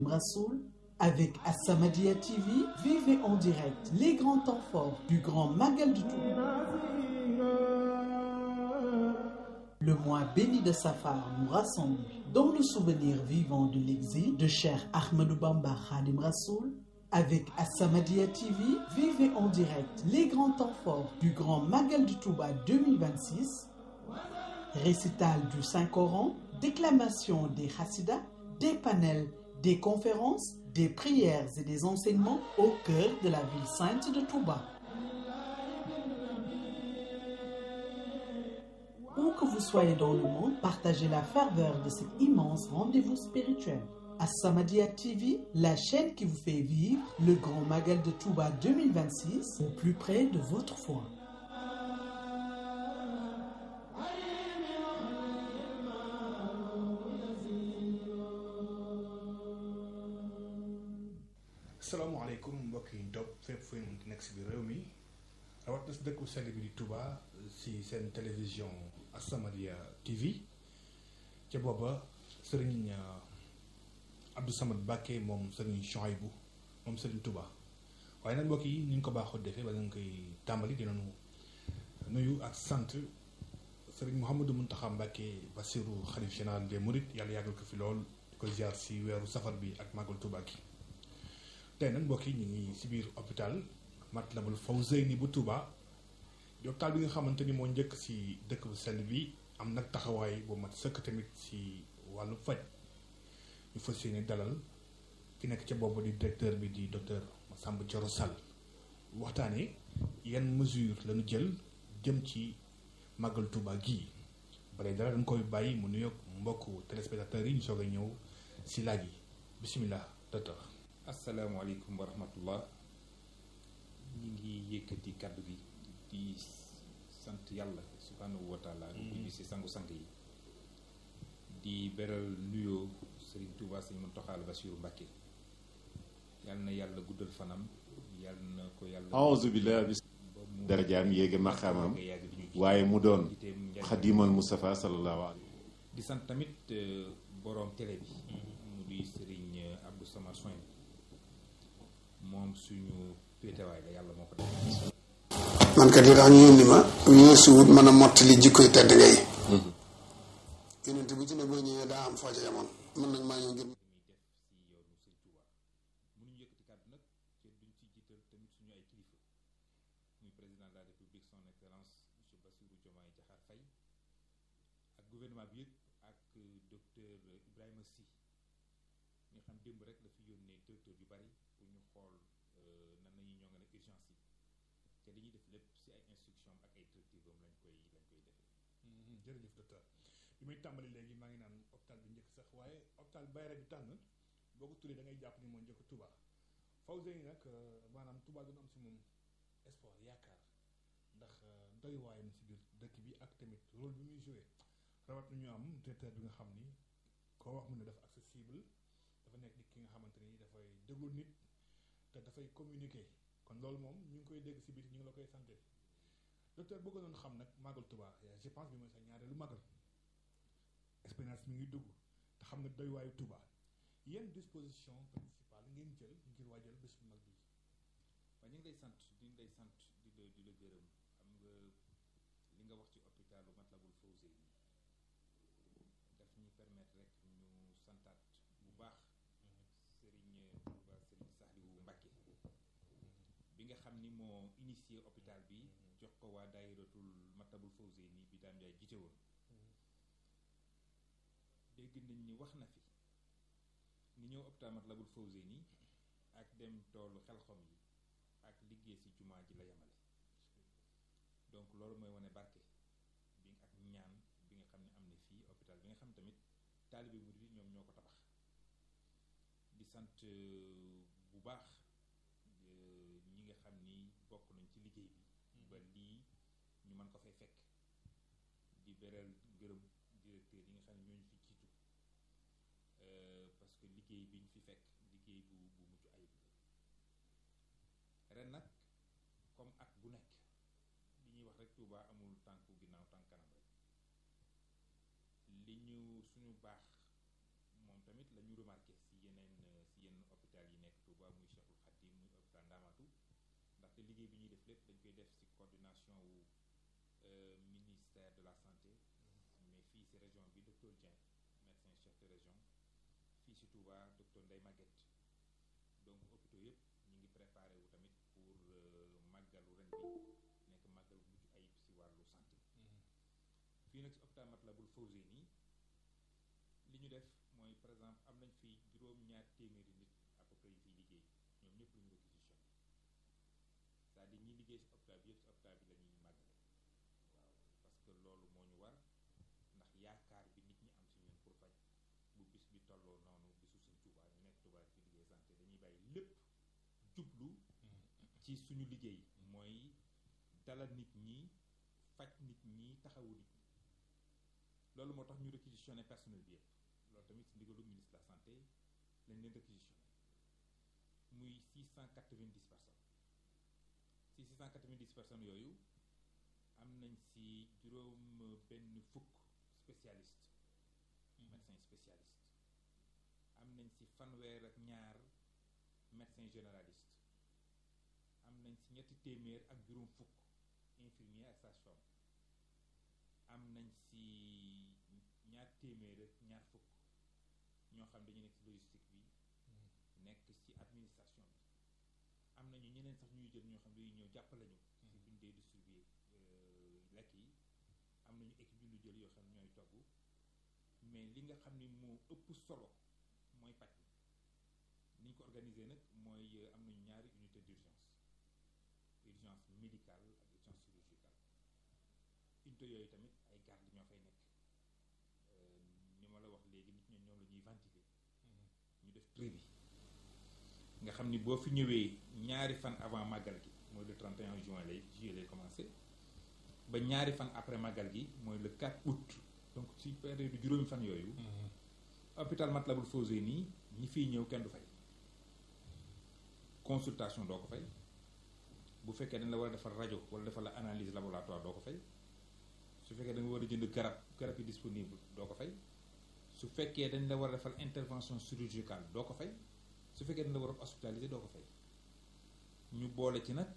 Rassoul avec As-Samadiyya TV, vivez en direct les grands temps forts du Grand Magal du Touba. Le mois béni de Safar nous rassemble dans le souvenir vivant de l'exil de Cheikh Ahmadou Bamba Khadim Rassoul. Avec As-Samadiyya TV, vivez en direct les grands temps forts du Grand Magal du Touba 2026. Récital du Saint-Coran, déclamation des Hassidas, des panels, des conférences, des prières et des enseignements au cœur de la ville sainte de Touba. Où que vous soyez dans le monde, partagez la ferveur de cet immense rendez-vous spirituel. As-Samadiyya TV, la chaîne qui vous fait vivre le Grand Magal de Touba 2026 au plus près de votre foi. salaamaaleykum mbokk yi topp fépp fu ñu nekk si biir réew mi rawat na si dëkku sell bi di Touba si seen télévision As-Samadiyya TV ca booba sëriñ Abdou Samad Bakke moom sëriñ Chouaïbou moom sëriñ Touba waaye nag mbokk yi ni ñu ko baaxoo defee ba nga koy tàmbali dinañu nuyu ak sant sëriñ Mouhamadou Mountakha Mbacké Bassirou xalif général des Mourides yàlla yàggal ko fi lool di ko ziar si weeru safar bi ak màggal Touba gi tey nag mbokk yi ñu ngi si biir hôpital Matlaboul Fawzeyni bu Touba di hôpital bi nga xamante ni moo njëkk si dëkk bu sell bi am nag taxawaay bu mat sëkk tamit si wàllu faj ñu fas yéene dalal ki nekk ca boobu di directeur bi di docteur Massamba Thioro Sall waxtaanee yan mesure lañu jël jëm ci màggal Touba gii bare dara dañ koy bàyyi mu nuyoog mbokku téléspectateurs yi ñu soog a ñëw si laaj yi bisimilah docteur. asalaamaaleykum wa rahmatullah ñi ngi yëkkati kàddu gi di sant yàlla subhanahu wa taala bu si sangu-sang yi di beral nuyoo Serigne Touba Sëñ Muntaxa Basiru Mbàkke yal na yàlla guddal fanam yal na ko yàlla aouzu billah bis darajaam yéege maqaamam waaye mu doon xadimal Mustafa sallallahu alayhi di sant tamit boroom télé bi mu di Serigne Abdou Samad Soin moom suñu péetewaay la yàlla moo ko def. man kat li tax ñu yónni ma weesuwut mën a mottali jikkoy tedd ngay. yonent bu ci ne boo ñëwee daa am foo ca yamoon mën nañ maa ñëw ngir. mënuñu yëkkati kàddu nag te duñ ci jiital tamit suñu ay kilifa muy président de la république son excellence monsieur Bassirou Diomaye Diakhar Faye ak gouvernement bi yëpp ak docteur Ibrahima Sy nga xam démb rek la fi yónnee directeur yu bari pour ñu xool nan nañuy ñoo nga ne urgence yi te li ñuy def lépp si ay instruction ak ay directives am lañ koy lañ koy defee. jërëjëf docteur bi muy tàmbali léegi maa ngi naan hôpital bi njëkk sax waaye hôpital Bayra bi tànn boo ko tuddee da ngay jàpp ni moo njëkk Touba Fawzeyni nag maanaam Touba dina am si moom espoir yaakaar ndax doy waayam si biir dëkk bi ak tamit rôle bi muy joué rawat na ñu am directeur bi nga xam ni koo wax mu ne dafa accessible dafa nekk nit ki nga xamante ni dafay déglu nit te dafay communiquer kon loolu moom ñu ngi koy dégg si biir ñu ngi la koy santé docteur bëgg doon xam nag màggal Touba je pense bi mooy sa ñaareelu màggal expérience mi ngi dugg te xam nga doy waayu Touba yan disposition principale ngeen jël ngir waajal bés bu mag bi waaye ñu ngi lay sant di lay sant di la di la gërëm xam nga li nga wax ci hôpitalu Matlaboul Fawzeyni daf ñuy permettre rek ñu santaat bu baax Serigne Touba Serigne Saliou Mbacké bi nga xam ni moo initié hôpital bi jox ko waa daayiratul Matlaboul Fawzeyni bi daam jaay jiite woon dégg nañ ni wax na fi ni ñëw hôpital Matlaboul Fawzeyni ak dem toolu xelxom yi ak liggéey ci jumaa ji la yemale donc loolu mooy wane barke bi ak ñaan bi nga xam ne am na fii hôpital bi nga xam tamit taalibe murid yi ñoom ñoo ko tabax di sant bu baax ñi nga xam ni bokk nañ ci liggéey bi ba lii ñu mën ko fay fekk di beral gërëm directeur yi nga xam ne ñooñu fi jiitu parce que liggéey bi ñu fi fekk liggéey bu bu mucc ayib ren nag comme at bu nekk li ñuy wax rek Touba amul tànku ginnaaw tànk kanam rek li ñu suñu baax moom tamit la ñu remarqué si yeneen si te liggéey bi ñuy def lépp dañ koy def ci coordination wu ministère de la santé mais fii ci région bi docteur Dieng médecin chef de région fii ci Touba docteur Ndeye Maguette donc hôpitaux yëpp ñu ngi préparé wu tamit pour màggalu ren bi nekk màggalu mucc ayib ci wàllu santé fii nag ci hôpital Matlaboul Fawzeyni li ñu def mooy par exemple am nañ fi juróom-ñaar téeméeri nit à peu près yi fiy liggéey ñoom ñëpp lu ñu réquisitionné c'est-à-dire ñi liggéey ci hôpital bi yëpp ci hôpital bi la ñuy màggale waaw parce que loolu moo ñu war ndax yaakaar bi nit ñi am ci ñun pour faj bu bis bi tolloo noonu bisu suñ Tuubaa ñu nekk Tuubaa fi liggéey santé dañuy bàyyi lépp jublu ci suñu liggéey mooy dalal nit ñi faj nit ñi taxawu nit ñi loolu moo tax ñu réquisitionné personnel bi yëpp loolu tamit ci ndigalu ministre de la santé lañ leen réquisitionné muy 690 personnes ci 690 personnes yooyu am nañ ci juróom benn fukk spécialiste médecin spécialiste am nañ ci fanweer ak ñaar médecin généraliste am nañ ci ñetti téeméer ak juróom fukk infirmier ak sage-femme am nañ ci ñaar téeméer ak ñaar fukk ñoo xam dañu nekk ci logistique bi nekk ci administration bi am nañu ñeneen sax ñuy jël ñoo xam dañuy ñëw jàppale ñu ci buñ dee distribuer lekk yi am nañu équipe yu ñu jël yoo xam ne ñooy togg mais li nga xam ni moo ëpp solo mooy paj bi ni ñu ko organiser nag mooy am nañu ñaari unité d'urgence urgence médicale ak urgence chirurgicale unité yooyu tamit ay garde ñoo fay nekk ni ma la wax léegi nit ñoom ñoom la ñuy ventiler ñu def prix bi nga xam ni boo fi ñëwee ñaari fan avant màggal gi mooy le 31 juin lay juillet lay commencé ba ñaari fan après màggal gi mooy le 4 août donc ci période juróomi fan yooyu hôpital Matlaboul Fawzeyni ñi fiy ñëw kenn du fay consultation doo ko fay bu fekkee dañ la war a defal rajo wala defal la analyse laboratoire doo ko fay su fekkee da nga war a jënd garab garab yi disponible doo ko fay su fekkee dañ la war a defal intervention chirurgicale doo ko fay su fekkee dañ la war a hospitaliser doo ko fay ñu boole ci nag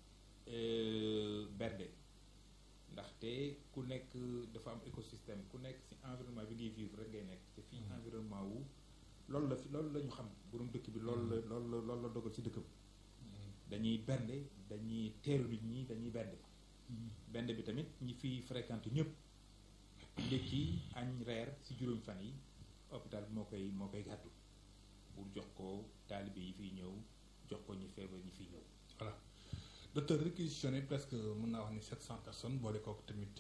berde ndaxte ku nekk dafa am écosystème ku nekk ci environnement bi ngay vivre rek ngay nekk te fii environnement wu loolu la fi loolu la ñu xam borom dëkk bi loolu la loolu la loolu la dogal ci dëkk bi dañuy bernde dañuy teeru nit ñi dañuy bernde bernde bi tamit ñi fiy fréquenté ñëpp ndékki añ reer ci juróomi fan yi hôpital bi moo koy moo koy gàddu pour jox ko taalibe yi fiy ñëw jox ko ñi feebar ñi fiy ñëw voilà docteur réquisitionné presque mën naa wax ni 700 personnes boole kooku tamit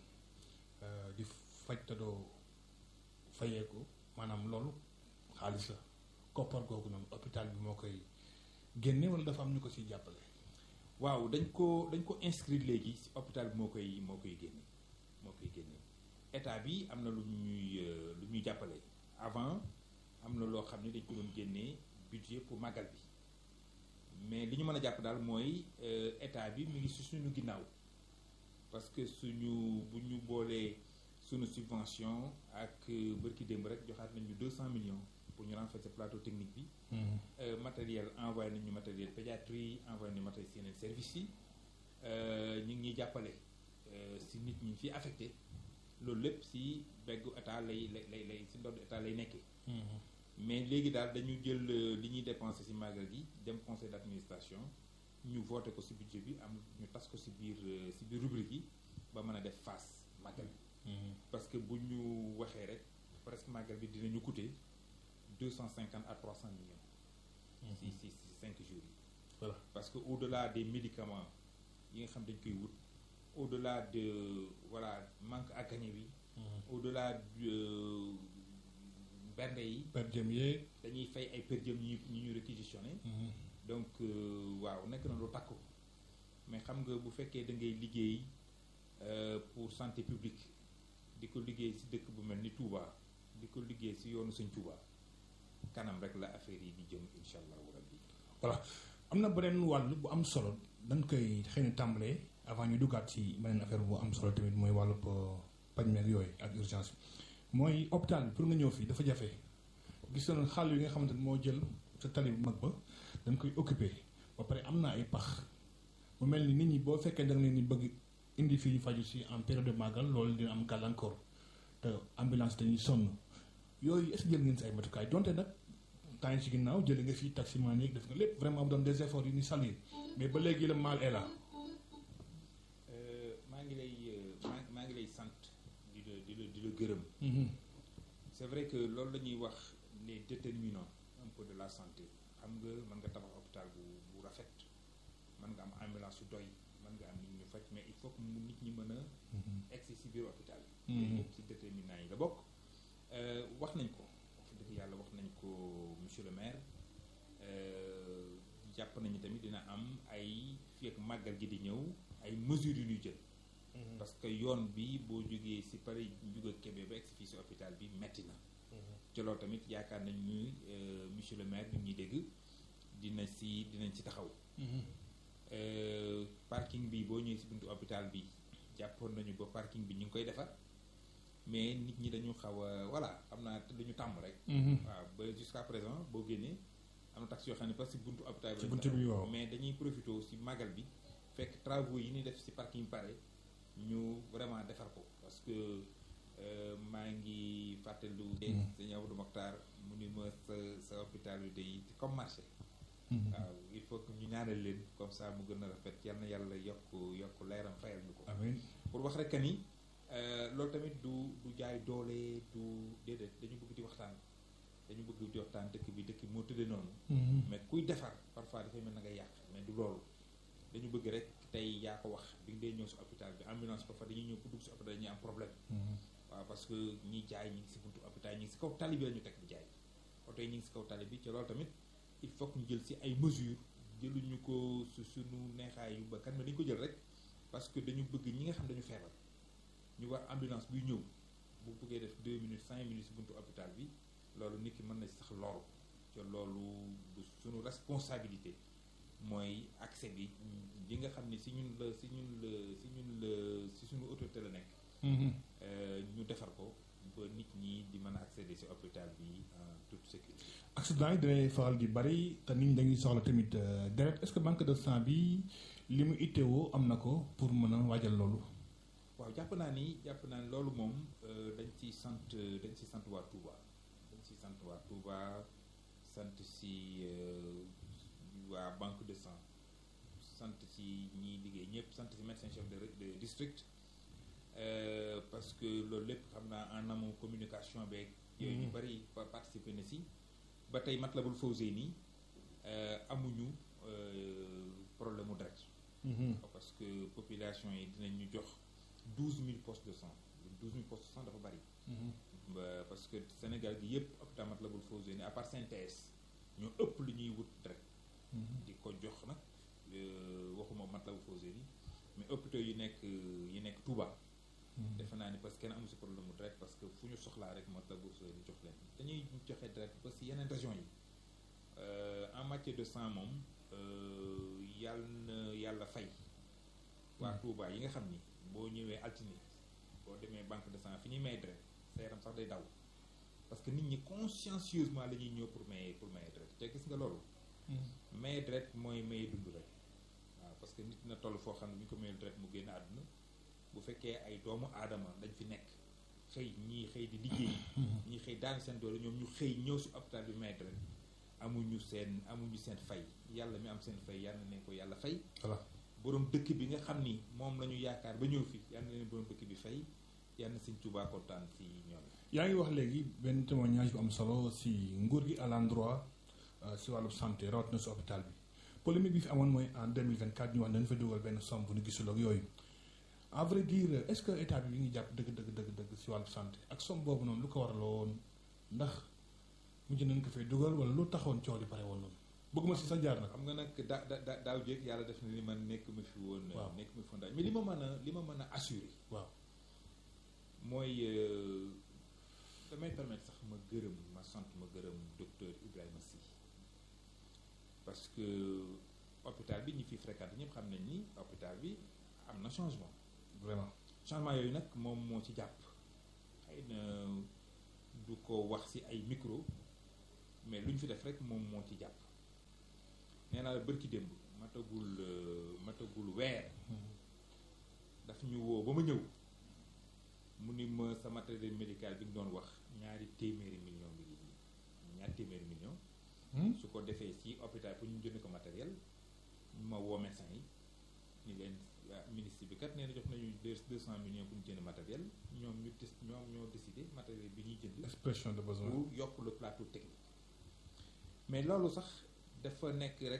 di faj te doo fayeeku maanaam loolu xaalis la koppar googu noonu hôpital bi moo koy génne wala dafa am ñu ko ciy jàppale. waaw dañ ko dañ ko inscrire léegi ci hôpital bi moo koy moo koy génne moo koy génne état bi am na lu ñuy lu ñuy jàppale avant am na loo xam ne dañ ko doon génnee budget pour màggal bi mais li ñu mën a jàpp daal mooy état bi mu ngi si suñu ginnaaw parce que suñu bu ñu boolee suñu subvention ak bërki démb rek joxaat nañu deux cent millions pour ñu renforcer plateau technique bi matériel envoyé nañu matériel pédiatrie envoyé nañu matériel si yeneen services yi ñu ngi ñuy jàppale si nit ñi fi affecté loolu lépp si beggu état lay lay lay si ndodd état lay nekkee mais léegi daal dañu jël li ñuy dépensé ci màggal gi dem conseil d'administration ñu voté ko ci budget bi am ñu tas ko ci biir ci biir rubrique yi ba mën a def face màggal bi parce que bu ñu waxee rek presque màggal bi dinañu coûter deux cent cinquante à trois cent millions ci ci ci cinq jours yi voilà parce que au delà des médicaments yi nga xam dañ koy wut au delà de voilà manque à gagner bi au delà de bernde yi per diem yeeg dañuy fay ay per diem ñu ñu ñu réquisitionné donc waaw nekk na lu takku mais xam nga bu fekkee da ngay liggéey pour santé publique di ko liggéey ci dëkk bu mel ni Touba di ko liggéey ci yoonu Sëñ Touba kanam rek la affaire yi di jëm incha allahu rabbi voilà am na beneen wàll bu am solo dañ koy xëy na tàmbalee avant ñu duggaat ci beneen affaire bu am solo tamit mooy wàllu paj meeg yooyu ak urgence bi mooy hôpital bi pour nga ñëw fii dafa jafe gis nañu xàll yi nga xamante ne moo jël sa tali bu mag ba dañ koy occupé ba pare am na ay pax mu mel ni nit ñi boo fekkee da nga leen di bëgg indi fii ñu faju si en période de màggal loolu dina am gàllankoor te ambulance dañuy sonn yooyu est-ce que jël ngeen si ay matukaay donte nag temps yi ci ginnaaw jëlee nga fii taximan yi def nga lépp vraiment mu doon des efforts yu ñu saluer mais ba léegi le mal est là. maa ngi lay maa maa ngi lay sant di la di la di la gërëm. c'est vrai que loolu la ñuy wax les déterminants un peu de la santé xam nga mën nga tabax hôpital bu bu rafet mën nga am ambulance yu doy mën nga am nit ñu faj mais il faut que mu nit ñi mën a. egsi si biir hôpital yi. bokk ci déterminants yi la bokk. wax nañ ko wax dëgg yàlla wax nañ ko monsieur le maire jàpp nañu tamit dina am ay fii ak màggal gi di ñëw ay mesures yu ñuy jël. parce que yoon bi boo jógee si Paris jóge Kébé ba egsi fii si hôpital bi metti na. ci loolu tamit yaakaar nañ ni monsieur le maire bi ñuy dégg dina si dinañ si taxaw. parking bi boo ñëwee si buntu hôpital bi jàppoon nañu ba parking bi ñu ngi koy defar. mais nit ñi dañu xaw a voilà xam naa dañu tàmm rek. waaw ba jusqu'à présent boo génnee am na taxi yoo xam ne parce que buntu hôpital ci buntu bi waaw mais dañuy profité si magal bi fekk travaux yi ñuy def si parking pare ñu vraiment defar ko parce que maa ngi fàttelu. sëñ Abdou Mokhtar mu ni ma sa sa hôpital bi day comme marché. waaw il faut que ñu ñaanal leen comme ça mu gën a rafet yal na yàlla yokk yokk leeram fayal ñu ko. amiin pour wax rek ni. loolu tamit du du jaay doole du déedéet dañu bëgg di waxtaan dañu bëgg di waxtaan dëkk bi dëkk moo tëddee noonu. mais kuy defar parfois dafay mel na nga yàq mais du loolu dañu bëgg rek tey yaa ko wax bi nga dee ñëw si hôpital bi ambulance parfois dañuy ñëw ku dugg si hôpital dañuy am problème. waaw parce que ñiy jaay ñi ngi si buntu hôpital ñi ngi si kaw tali bi la ñu teg di jaay oto yi ñi ngi si kaw tali bi ci loolu tamit il faut que ñu jël si ay mesures jëluñu ko su suñu neexaayu ba kan mais dañu ko jël rek parce que dañu bëgg ñi nga xam dañu feebar. ñu war ambulance buy ñëw bu bëggee def deux minutes cinq minutes buntu hôpital bi loolu nit ki mën na sax loolu te loolu du suñu responsabilité mooy accès bi yi nga xam ne si ñun la si ñun la si ñun la si suñu autorité la nekk ñu defar ko ba nit ñi di mën a accéder si hôpital bi en toute sécurité accident yi dinay faral di bari te nit ñi dañuy soxla tamit deret est-ce que manque de sang bi li mu itteewoo am na ko pour mën a waajal loolu waaw jàpp naa ni jàpp naa ni loolu moom dañ ci sant dañ ci sant waa Touba dañ ci sant waa Touba sant si waa banque de sang sant ci ñiy liggéey ñëpp sant si médecin chef de de district parce que loolu lépp xam naa en amont communication beeg. yooyu ñu bari participer na si ba tey Matlabul Fawzeyni amuñu problème mu deret parce que population yi dinañ ñu jox. douze mille postes de sang douze mille postes de sang dafa bari. parce que Sénégal gi yëpp hôpital Matlaboul Fawzeyni à part CNTS ñoo ëpp lu ñuy wut rek. di ko jox nag waxuma Matlaboul Fawzeyni mais hôpitaux yi nekk yi nekk Touba. defe naa ni parce que kenn amu si problème mu direct parce que fu ñu soxlaa rek Matlaboul Fawzeyni jox leen dañuy joxe direct ba si yeneen régions yi en matière de sang moom yàlla na yàlla fay. waa Touba yi nga xam ni. boo ñëwee altine boo demee banque de sang fi ñuy may deret sa yaram sax day daw parce que nit ñi consciencieusement la ñuy ñëw pour maye pour maye deret te gis nga loolu maye deret mooy maye dund rek waaw parce que nit na toll foo xam ne bu ñu ko mayee deret mu génn àdduna bu fekkee ay doomu aadama dañ fi nekk xëy ñii xëy di liggéey ñii xëy daan seen doole ñoom ñu xëy ñëw si hôpital bi maye deret amuñu seen amuñu seen fay yàlla mi am seen fay yàlla na ko yàlla fay voilà borom dëkk bi nga xam ni moom la ñu yaakaar ba ñëw fi yal na leen borom dëkk bi fay yal na sëñ Tuubaa kontaan si ñoom. yaa ngi wax léegi benn témoignage bu am solo si nguur gi à l'endroit si wàllu santé rawatina si hôpital bi polémique bi fi amoon mooy en 2024 ñu wax dañu fa dugal benn somme bu ñu gisul ak yooyu à vrai dire est-ce que état bi mi ngi jàpp dëgg dëgg dëgg dëgg si wàllu santé ak somme boobu noonu lu ko waraloon ndax mujj nañ ko fay dugal wala lu taxoon coow li pare woon noonu. bëgguma si sa jaar nag xam nga nag da da daaw jéeg yàlla def na ni man nekk ma fi woon. waaw nekk ma fi woon daal mais li ma mën a li ma mën a assurer. waaw mooy damay permettre sax ma gërëm ma sant ma gërëm docteur Ibrahima Sy parce que hôpital bi ñi fi fréquenté ñëpp xam nañ ni hôpital bi am na changement. vraiment changement yooyu nag moom moo ci jàpp xëy na du ko wax ci ay micro mais lu ñu fi def rek moom moo ci jàpp. nee naa la bërki démb matagul matagul weer daf ñu woo ba ma ñëw mu ni ma sa matériel médical bi nga doon wax ñaari téeméeri million bi ngi nii ñaari téeméeri million su ko defee ci hôpital pour ñu jënd ko matériel ma woo médecin yi ni leen ministre bi kat nee na jox nañu deux deux cent millions pour ñu jënd matériel ñoom ñu des ñoom ñoo décidé matériel bi ñuy jënd expression de besoin pour yokk le plateau technique mais loolu sax dafa nekk rek